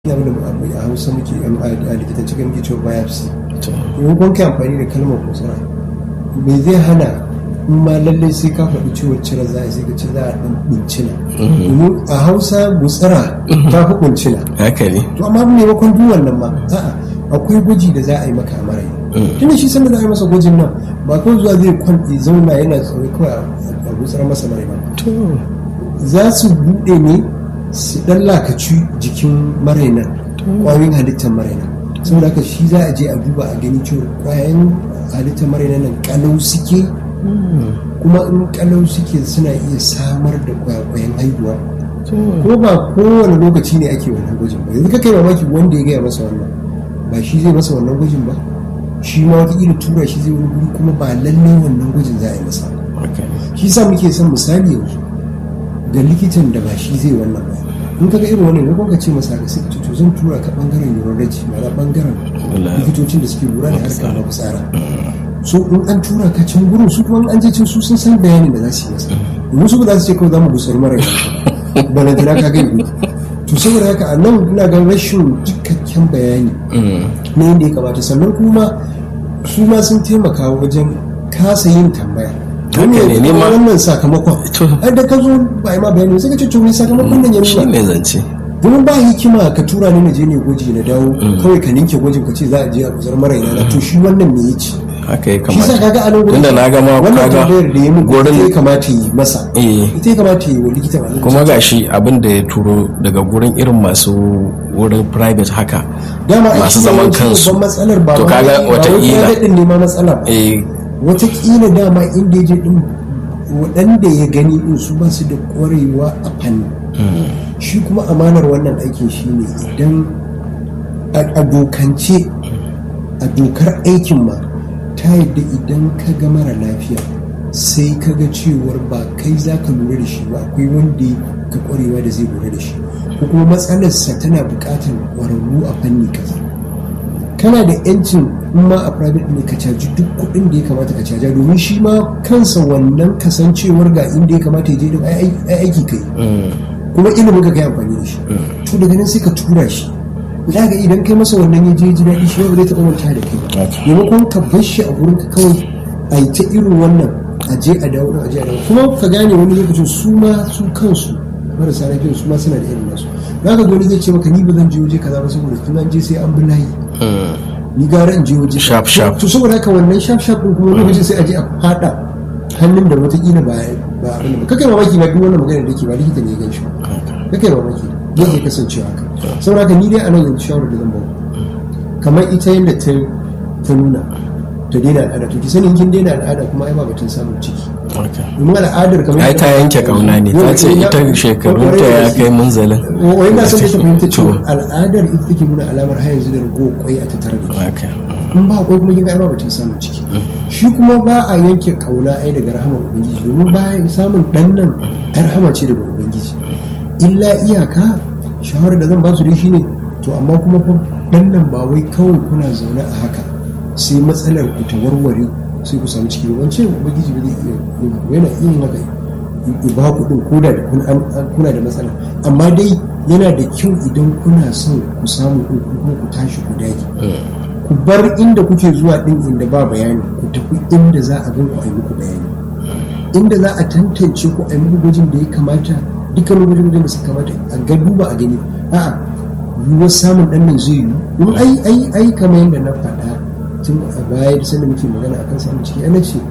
abin da a hausa muke a likitanci kan muke cewa biopsy in kun kai amfani da kalmar kutsura me zai hana in ma lallai sai ka faɗi ciwon cire za a sai ka ce za a ɗan ɓuncina domin a hausa gutsira ta fi ɓuncina haka ne to amma maimakon duk wannan ma a'a akwai gwaji da za a yi maka a mara tunda shi sanda za a yi masa gwajin nan ba kawai zuwa zai kwanɗe zauna yana tsoro kawai a gutsara masa mara ba za su buɗe ne su ɗan lakaci jikin marainan ƙwayoyin halittar marainan saboda haka shi za a je a duba a gani cewa ƙwayoyin halittar marainan nan kalau suke kuma in kalau suke suna iya samar da ƙwayoyin haihuwa ko ba kowane lokaci ne ake wannan gwajin ba yanzu ka kai mamaki wanda ya gaya masa wannan ba shi zai masa wannan gwajin ba shi ma wataƙila tura shi zai wuri kuma ba lallai wannan gwajin za a yi masa shi sa muke son misali yanzu ga likitan da ba shi zai wannan ba in kaga irin wannan ne ka ce masa ga sai to zan tura ka bangaren urology ma'ana bangaren likitocin da suke lura da harkar na fitsara so in an tura ka can gurin su kuma an je can su sun san bayanin da za su yi masa domin su ba za su ce kawai za mu gusar mara balantana ka gani to saboda haka a nan ina ga rashin cikakken bayani na yadda ya kamata sannan kuma su ma sun taimaka wajen kasa yin tambaya wani ne ne ma- wannan sakamakon ai da ka zo ba ma bayani sai ka ce to ne sakamakon nan ya shi nuna ne zance domin ba hikima ka tura ni na je ne gwaji na dawo kawai ka ninke gwajin ka ce za a je a guzar mara ina to shi wannan me ya ci haka ya shi sa kamata kaga a nan gurin tunda na ga ma wannan kaga tambayar da ya min gurin- ita ya kamata yi masa eh ita ya kamata yi wa likita wannan kuma gashi abin da ya turo daga gurin irin masu wurin private haka dama ai masu shi zaman yawanci kansu. babban matsalar ba To ma kaga wai- ba wai wataƙila- private din ne ma matsala ba eh watakila dama inda ya je din waɗanda ya gani din su ba su da ƙwarewa a fanni shi kuma amanar wannan aikin shi ne idan a a dokance a dokar aikin ma ta yadda idan ka ga mara lafiya sai ka ga cewar ba kai za ka lura da shi ba akwai wanda ya ka ƙwarewa da zai lura da shi ko kuma matsalarsa tana buƙatar ƙwararru a fanni kaza kana da yancin in ma a private ne ka caji duk kuɗin da ya kamata ka caja domin shi ma kansa wannan kasancewar ga inda ya kamata ya je din ai ai- aiki kai kuma ilimin ka kai amfani da shi to daga nan sai ka tura shi za ga idan kai masa wannan ya je ya ji daɗi shi ba zai taɓa manta da kai ba Okay. maimakon ka bar shi a gurin ka kawai a yi ta irin wannan a je a dawo a je a dawo kuma ka gane wani lokacin su ma su kansu marasa lafiyar su ma suna da irin nasu za ka ga wani zai ce maka ni ba zan je waje kaza ba saboda tun an je sai an bi layi ni gara in je waje Sharp, sharp. to saboda haka wannan sharp sharp din kuma lokacin sai a je a fada hannun da watakila ba ba abin da ba kakai mamaki ba duk wannan magana da ke ba likita ne ya gan shi ba kakai mamaki zai iya kasancewa haka saboda haka ni dai a nan yanzu shawarar da zan ba kamar ita yadda ta ta nuna ta daina al'ada to ki sani in kin daina al'ada kuma ai ba batun samun ciki haka domin al'adar kamar ai ta yanke kauna ne ta ce ita shekarunta ya kai munzalin wai na san da ta fahimta cewa To, al'adar ita take nuna alamar har yanzu da rago kwai a tattare da shi haka in ba akwai kuma kinga ba batun samun ciki shi kuma ba a yanke kauna ai daga rahamar ubangiji domin ba samun dan nan ai rahama ce daga ubangiji illa iyaka shawarar da zan ba su dai shine to amma kuma fa dan nan ba wai kawai kuna zaune a haka sai matsalar ku ta warware sai ku samu ciki ba wance ubangiji ba zai iya yin haka. yana iya yin haka ya ba ku din koda da kun- an- an- kuna da matsala amma dai yana da kyau idan kuna son ku samu din kuma ku tashi ku dage ku bar inda kuke zuwa din inda ba bayani ku tafi inda za a gan ku a yi muku bayani inda za a tantance ku a yi muku gwajin da ya kamata dukkan gwajin da suka kamata a ga duba a gani a'a yiwuwar samun dan nan zai yiwu in ai ai ai kamar yadda na faɗa tun a baya da sanda muke magana akan samun ciki ana ce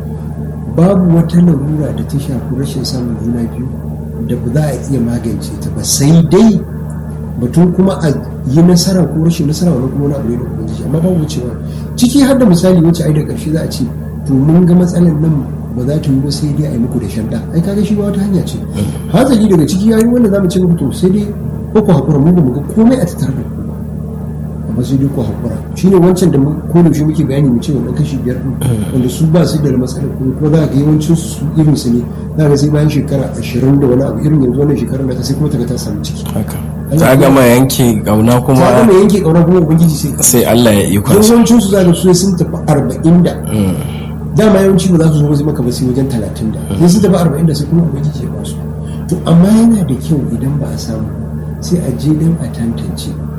babu wata larura da ta shafi rashin samun juna biyu da ba za a iya magance ta ba sai dai batun kuma a yi nasara ko rashin nasara wani kuma wani abu ne da ubangiji amma babu cewa ciki har da misali wacce ai da karshe za a ce to mun ga matsalar nan ba za ta yi ba sai dai a yi muku da shadda ai kaga shi ba wata hanya ce hazali daga ciki yayi wanda zamu ce muku to sai dai ko ku hakura mu ba mu ga komai a tattare da ku ba amma sai dai ku hakura shine wancan da mu ko da shi muke bayani mu ce wannan kashi biyar din wanda su ba su da matsalar kuma ko za ka ga yawancin su irin su ne za ka sai bayan shekara ashirin da wani abu irin yanzu wannan shekarar da ta sai kuma ta ga ta samu ciki haka ta gama yanke kauna ta kuma gama yanke ƙaunar kuma ubangiji sai sai Allah ya ikon sa yawancin su za ka su sun tafi arba'in da dama yawanci ba za su zo wasu maka ba sai wajen talatin da sai sun tafi arba'in da sai kuma ubangiji ya ba su to amma yana da kyau idan ba a samu sai a je don a tantance